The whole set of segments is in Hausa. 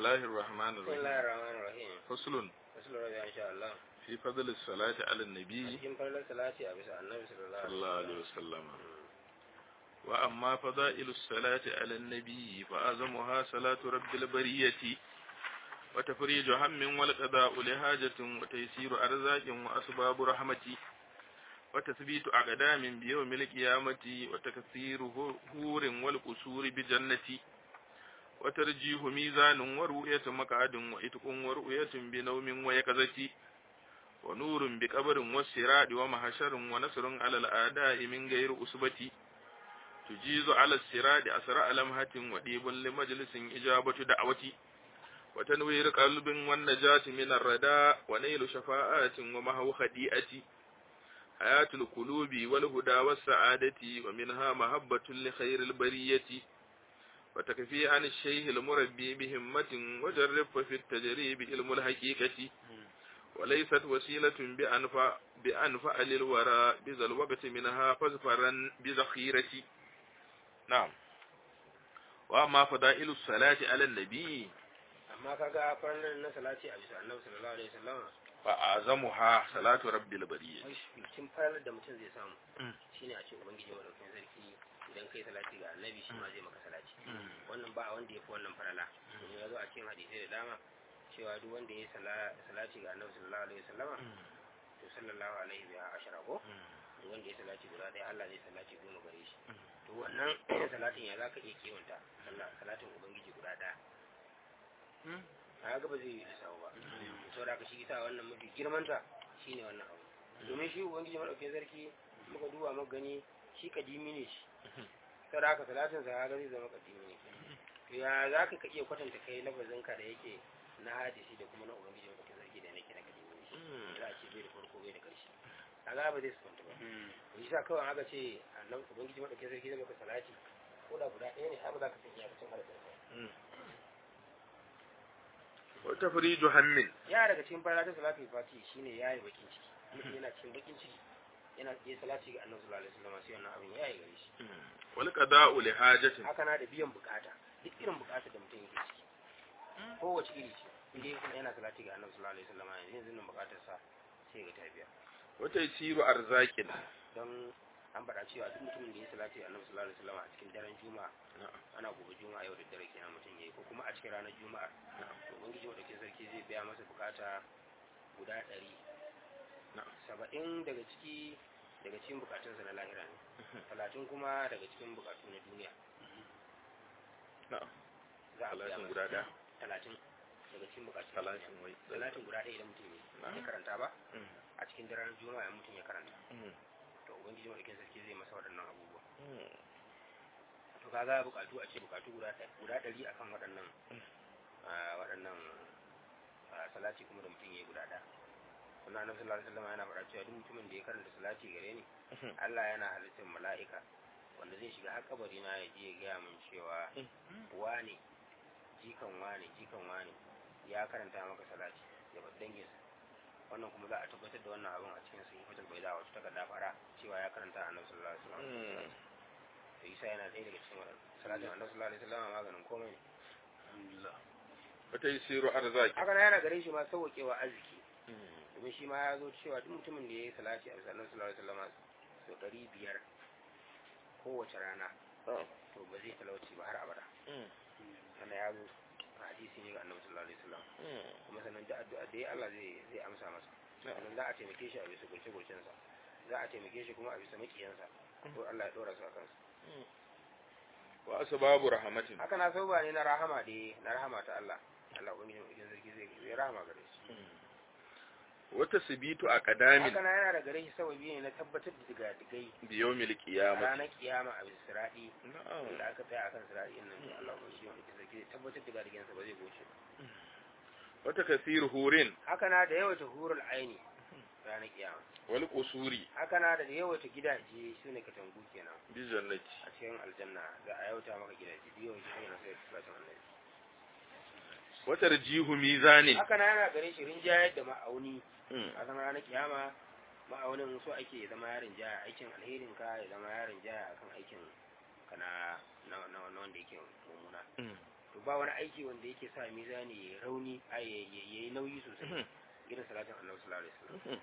الله الرحمن بسم الرحيم الله الرحمن الرحيم فصل wasu rabi in sha Allah في فضل الصلاة على a النبي cikin farlar salati a bisa annabi sallallahu صلى الله عليه وسلم وأما فضائل الصلاة على النبي فأعظمها صلاة رب البرية وتفريج هم والقضاء لحاجة وتيسير أرزاق وأسباب رحمة وتثبيت أقدام بيوم القيامة وتكثير هور والقصور بجنة وترجيه ميزان ورؤية مقعد وإتق ورؤية بنوم ويقظة ونور بقبر والسراد ومحشر ونصر على الأعداء من غير أسبة تجيز على السراد أسرع لمحة وديب لمجلس إجابة دعوة وتنوير قلب والنجاة من الرداء ونيل شفاعات ومهو خديئة حياة القلوب والهدى والسعادة ومنها محبة لخير البرية وتكفي عن الشيخ المربي بهمة وجرب في التجريب علم الحقيقة وليست وسيلة بأنفع, بأنفع للوراء بذا الوقت منها فزفرا بذخيرة نعم وأما فضائل الصلاة على النبي amma kaga farlar na salati a bisa annabi sallallahu alaihi wasallam فأعظمها صلاة رب البرية cikin farlar da mutum zai samu Mm. shine a ce ubangiji madaukakin sarki idan kai salati ga annabi shi ma zai maka salati wannan ba wanda ya fi wannan farala domin ya zo a cikin hadisai da dama cewa duk wanda ya yi sala- salati ga annabi sallallahu alaihi wasallama to sallallahu alaihi wa ashara ko duk wanda ya salati guda ɗaya Allah zai salati goma gare shi to wannan salatin ya zaka iya kiwanta sallah salatin ubangiji guda ɗaya a ga ba zai yi lissawa ba saboda haka shi ita wannan mafi girmanta shine wannan abu domin shi ubangiji madaukakin sarki muka duba muka gani shi kadimi ne shi saboda haka salatin sa ga zai zama kadimi ne to ya za ka iya kwatanta kai lafazin ka da yake na hadisi da kuma na ubangiji madaukakin sarki da nake na kadimi ne shi za a ce bai da farko bai da ƙarshe kaga ba zai sufanta ba to shi sa kawai aka ce annabi ubangiji madaukakin sarki zai maka salati ko da guda ɗaya ne har ba za ka san iyakacin harafin sa وتفريج هم ya daga cikin fara ta salatul fati shine yayi bakin ciki mutum yana cikin bakin ciki yana iya salati ga annabi sallallahu alaihi wasallam sai wannan abin yayi gare shi والقضاء لحاجة haka na da biyan bukata duk irin bukatar da mutum yake ciki kowace iri ce inda yake yana salati ga annabi sallallahu alaihi wasallam yanzu yanzu nan bukatar sa sai ga ta biya وتيسير أرزاق don an faɗa cewa duk mutumin da ya salati ga annabi sallallahu alaihi wasallam a cikin daren juma'a ana gobe juma'a yau da dare kenan mutum yayi ko kuma a cikin ranar juma'a to ubangiji madaukakin sarki zai biya masa bukata guda ɗari saba'in daga ciki daga cikin bukatunsa na lahira ne talatin kuma daga cikin bukatu na duniya نعم za a biya talatin masa guda ɗaya talatin daga cikin bukatu na duniya. talatin wai talatin guda ɗaya idan mutum ya karanta ba Mm. a cikin daren juma'a in mutum ya karanta Mm. to ubangiji madaukakin sarki zai masa waɗannan abubuwa Mm. to kaga bukatu a ce bukatu guda ɗaya- guda ɗari akan waɗannan ah, waɗannan ah, salati kuma da mutum ya yi guda ɗaya wannan annabi sallallahu alaihi wasallam yana faɗa cewa duk mutumin da ya karanta salati gare ni Allah yana halittar mala'ika wanda zai shiga har kabari na ya je ya gaya min cewa wane jikan wane jikan wane ya karanta maka salati ya bar danginsa wannan kuma za a tabbatar da wannan abin a cikin sahihatul baida wata takarda fara cewa ya karanta annabi sallallahu alaihi wasallam Mm. to isa yana ɗaya daga cikin waɗannan salatin annabi sallallahu alaihi wasallam maganin komai ne وتيسير أرزاق haka na yana gare shi ma sauƙewa arziki domin shi ma ya zo cewa duk mutumin da ya yi salati a bisa annabi sallallahu alaihi wasallam sau ɗari biyar kowace rana to ba zai talauci ba har abada sannan ya zo a hadisi ne ga annabi sallallahu alaihi wasallam kuma sannan da addu'a da ya Allah zai zai amsa masa sannan za a taimake shi a bisa gurce gurcensa za a taimake shi kuma a bisa makiyansa to Allah ya dora su a kansa وأسباب رحمة haka na sauba ne na rahama da na rahama ta Allah Allah ubangiji mai idan sarki zai zai rahama gare shi وتثبيت أقدام haka na yana da gare shi sababi ne na tabbatar da diga digai بيوم a القيامة ranar kiyama a bisa siradi نعم da aka tsaya akan siradi nan to Allah ubangiji mai idan sarki zai tabbatar da digansa ba zai goce ba وتكثير هور haka na da yawaita hurul aini ranar kiyama والقصور haka na da yawaita gidaje su ne katangu kenan بجنة a cikin aljanna za a yauta maka gidaje da yawaita hanyar sai da salatin annabi وترجيه ميزان haka na yana gare shi rinjayar da ma'auni Mm. a zama ranar kiyama ma'aunin so ake ya zama yarin jaya aikin alherin ka ya zama yarin jaya akan aikin ka na na na na wanda yake mummuna Mm. to ba wani aiki wanda yake sa mizani ya rauni a ya yi nauyi sosai irin salatin annabi sallallahu alaihi wasallam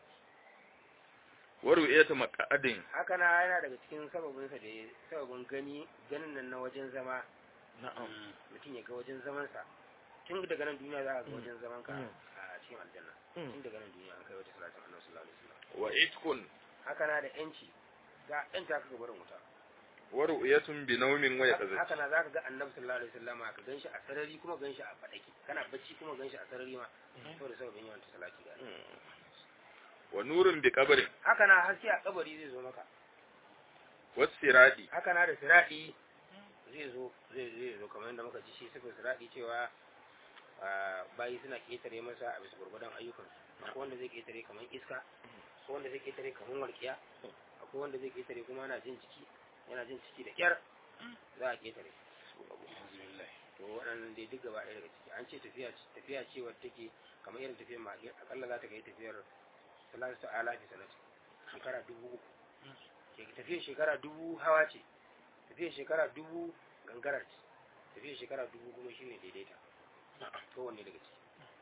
wa ru'yatu maq'adin haka na yana daga cikin sababin sa da ya- sababin gani ganin nan na wajen zama na'am mutum ya ga wajen zaman sa tun daga nan duniya za a ga Mm. wajen zaman ka Mm. a cikin aljanna Mm. tun daga nan duniya an kai wata salatin annabi sallallahu alaihi wasallam wa itkun haka na da yanci za a yanta ka gabarin wuta wa ru'yatun bi nawmin wa yaqzati haka na zaka ga annabi sallallahu alaihi wasallam ka ganshi a sarari kuma ganshi a fadaki kana bacci kuma ganshi a sarari ma saboda sababin yawan salati ga annabi. wa nurun bi qabrin haka na haske a kabari zai zo maka was siradi haka na da siradi zai zo zai zai zo kamar yadda muka ji shi sifin siradi cewa ah, bayi suna ketare masa a bisa gurgudan ayyukan akwai wanda zai ketare kamar iska akwai wanda zai ketare kamar walƙiya akwai wanda zai ketare kuma yana jin ciki yana jin ciki da kyar za a ketare to waɗannan dai duk gaba ɗaya daga ciki an ce tafiya tafiya ce wadda take kamar irin tafiyar mage akalla za ta kai tafiyar salatu alafi sanati shekara dubu uku ke tafiyar shekara dubu hawa ce tafiyar shekara dubu gangara ce tafiyar shekara dubu kuma shine daidaita kowanne daga ciki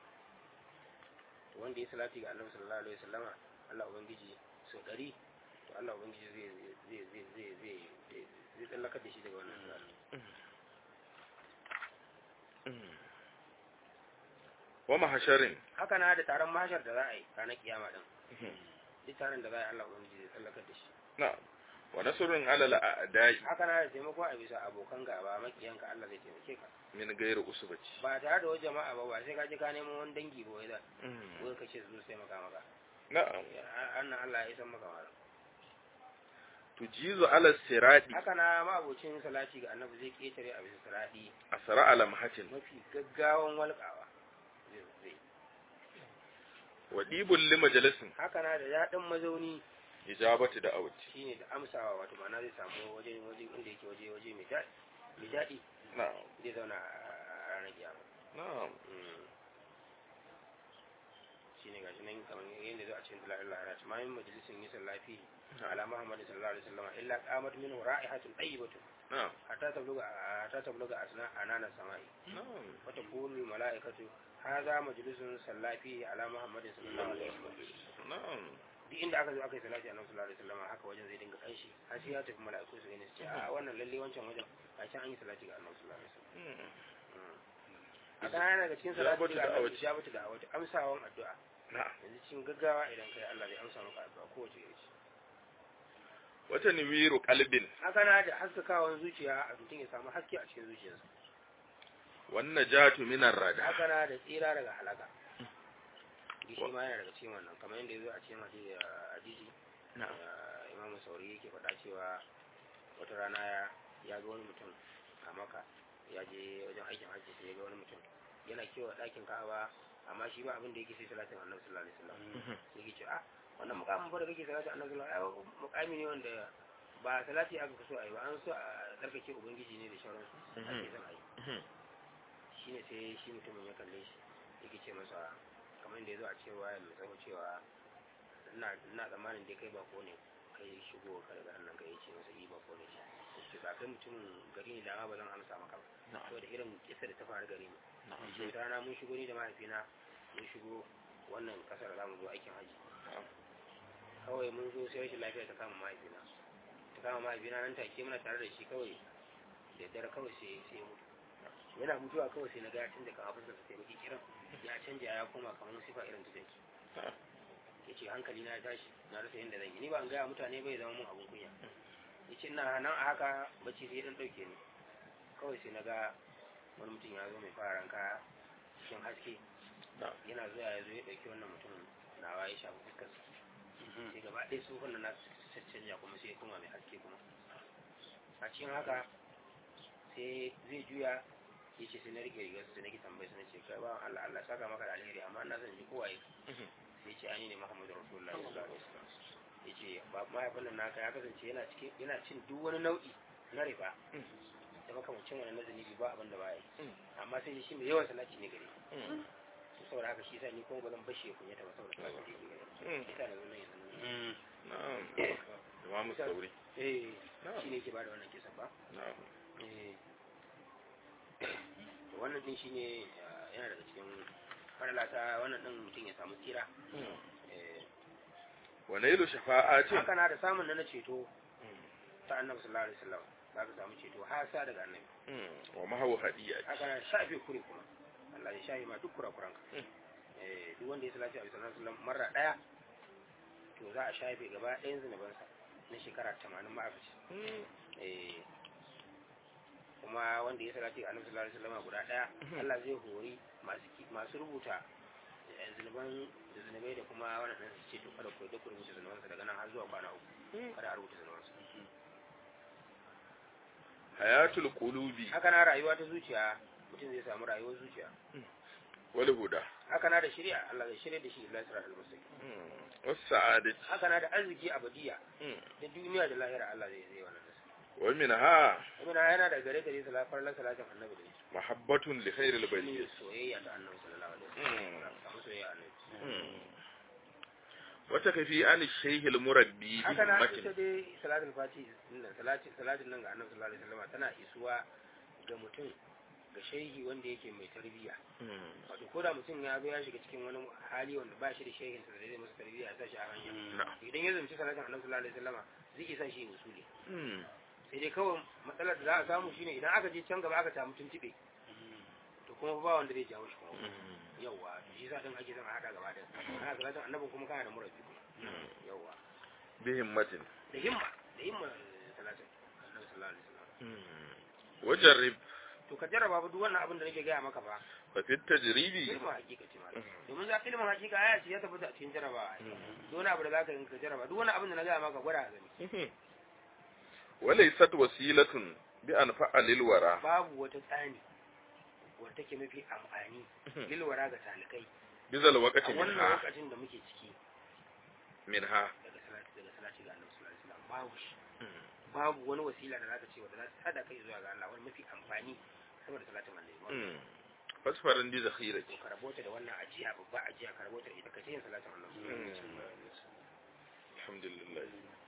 to wanda ya salati ga annabi sallallahu alaihi wasallama Allah ubangiji sau ɗari to Allah ubangiji zai zai zai zai zai zai zai tsallakar da shi daga wannan salati wa mahsharin haka na da taron mashar da za a yi ranar kiyama din duk taron da za a yi Allah ubangiji zai tsallakar da shi na'am wa nasrun ala al-a'da'i haka na da taimako a bisa abokan gaba makiyanka Allah zai taimake ka min ghairi usbati ba tare da wajen jama'a ba ba sai ka je ka nemo wani dangi ba wai da wai ka ce su sai maka maka na'am annan Allah ya isan maka mara tujizu ala siradi haka na ma'abocin salati ga annabi zai ketare a bisa siradi asra ala mahatin mafi gaggawan walƙawa zai zai wa dibul li majalisin haka na da daɗin mazauni ijabati da awti shine da amsawa wato ma'ana zai samu waje waje inda yake waje waje mai daɗi mai daɗi na'am zai zauna a ranar kiyama na'am shi ne gashi nan kamar yadda zo a cikin dalalar laharat ma yin majalisin yi sallafi ala muhammad sallallahu alaihi wasallam illa qamat minhu ra'ihatun tayyibatu na'am hatta tabluga hatta tabluga asna anana samai na'am wa taqulu al malaikatu hadha majlisun sallafi ala muhammad sallallahu alaihi wasallam na'am duk inda aka zo aka yi salati annabi sallallahu alaihi wasallam haka wajen zai dinga kanshi har sai ya tafi mala'iku su gani su ce a wannan lalle wancan wajen a can an yi salati ga annabi sallallahu alaihi wasallam a kana yana daga cikin salati Ijabatu ga annabi da'awati. ijabatu da awati amsawan addu'a na'am yanzu cikin gaggawa idan kai Allah zai amsa maka addu'a kowace iri ce wata niwiru qalbin haka na da haskakawan zuciya a mutum ya samu haske a cikin zuciyarsa wan najatu min ar-rada haka na da tsira daga halaka shi ma yana daga cikin wannan kamar yadda ya zo a cikin hadisi hadisi na'am ah, imamu sauri yake faɗa cewa wata rana ya ya ga wani mutum a maka ya je wajen aikin hajji sai ya ga wani mutum yana kewa ɗakin ka'aba amma shi ba abin da yake sai salatin annabi sallallahu alaihi wasallam yake ce ah wannan mukamin fa da kake salati annabi sallallahu alaihi wasallam mukami ne wanda ba salati aka fi so a yi ba an so a tsarkake ubangiji ne da sauransu ake son a yi shine sai shi mutumin ya kalle shi yake ce masa kamar da ya zo a cewa ya mai tsawo cewa ina ina tsammanin dai kai bako ne kai shigo ka daga nan kai ce masa yi bako ne ce ba kai mutum gari ne da ma ba zan amsa maka ba na'am saboda irin kisa da ta faru gari ne na'am ce rana mun shigo ni da mahaifina mun shigo wannan kasar za mu zo aikin haji kawai mun zo sai rashin lafiya ta kama mahaifina ta kama mahaifina nan take muna tare da shi kawai da dare kawai sai sai ya mutu yana mutuwa kawai sai na ga tun da kan abin da sai baki kiran ya canja ya koma kamar sifa irin ta jaki ya ce hankali na ya tashi na rasa yadda zan yi ni ba an gaya mutane bai zama mun abin kunya ya ce ina nan a haka bacci sai ya dan ɗauke ni kawai sai na ga wani mutum ya zo mai fararen kaya cikin haske na'am yana zuwa ya zo ya ɗauki wannan mutumin nawa ya shafi fuskar sai gaba ɗaya tsufan da na caccanja kuma sai ya koma mai haske kuma a cikin haka sai zai juya ya ce sai na rike rigar sai nake tambaye su na ce kai ba Allah Allah saka maka da alheri amma ina son ji kowa ya sai ce ani ne Muhammadu Rasulullahi sallallahu alaihi wasallam ya ce ba mahaifin nan naka ya kasance yana cikin yana cin duk wani nau'i na riba da makamancin wani na zunubi ba abin da ba ya yi amma sai shi mai yawan salati ne gare shi saboda haka shi sa ni kuma ba zan bashi ya kunyata ba saboda salati da yake gare shi ita da zunan yanzu na'am imamu sauri eh na'am shi ne ke ba da wannan kisa ba na'am eh to wannan din shine yana daga cikin farala ta wannan din mutum ya samu tsira eh wa nailu shafa'atin haka na da samun na na ceto ta annabi sallallahu alaihi wasallam za ka samu ceto har sa daga annabi wa mahawu hadiya haka na shafe kure kuma Allah ya shafe ma duk kurakuranka eh duk wanda ya salati a sallallahu alaihi wasallam marra daya to za a shafe gaba ɗayan zunubansa na shekara 80 ma'afici eh kuma wanda ya salati ga annabi sallallahu alaihi wasallam guda daya Allah zai hori masu ki- masu rubuta eh, zunuban da zunubai da kuma wannan din su ce to kada ku duk rubuta zunubansa daga nan har zuwa kwana uku kada a rubuta zunubansa hayatul qulubi haka na rayuwa ta zuciya mutum zai samu rayuwar zuciya wal huda haka na da shari'a Allah zai shirya da shi ila sirat al-mustaqim was sa'adati haka na da arziki abadiya da duniya da lahira Allah zai zai wannan nasa wa minha kuma yana da gare gare salafar la salatin annabi da shi mahabbatun li khairil ne bariyah soyayya da annabi sallallahu alaihi wasallam samu soyayya annabi wata kafi an shaykh al murabbi haka na himmatin ita dai salatul fati nan salati salatin nan ga annabi sallallahu alaihi wasallam tana isuwa ga mutum ga shehi wanda yake mai tarbiyya wato ko da mutum ya zo ya shiga cikin wani hali wanda ba shi da shehin sa da zai masa tarbiyya ya sa shi a hanya na'am idan ya zumci salatin annabi sallallahu alaihi wasallam zai isa shi usuli sai dai kawai matsalar da za a samu shine idan aka je can gaba aka samu tuntube to kuma ba wanda zai jawo shi kuma yawa to shi sa din ake zama hada gaba da kana salatin annabi kuma kana da murabi kuma yawa bi himmatin da himma da himma salatin annabi sallallahu alaihi wasallam wajarrib to ka jarraba ba duk wannan abin da nake gaya maka ba fa fi tajribi ilmin hakika ce malam domin za ilmin hakika aya ce ya tabbata a cikin jarrabawa duk wani abu da zaka yi ka jarraba duk wani abin da na gaya maka gwada a gani walaysat wasilatun bi anfa'a lil wara babu wata tsani wadda take mafi amfani lilwara ga talikai bizal a waqti wannan minha lokacin da muke ciki minha daga salati daga salati ga Annabi sallallahu alaihi wasallam babu shi babu wani wasila da zaka ce wanda za ta sada kai zuwa ga Allah wani mafi amfani saboda salatin Annabi fasfaran di zakhirati to ka rabota da wannan ajiya babba ajiya ka rabota da ita kace yin salatin Annabi sallallahu alaihi wasallam alhamdulillah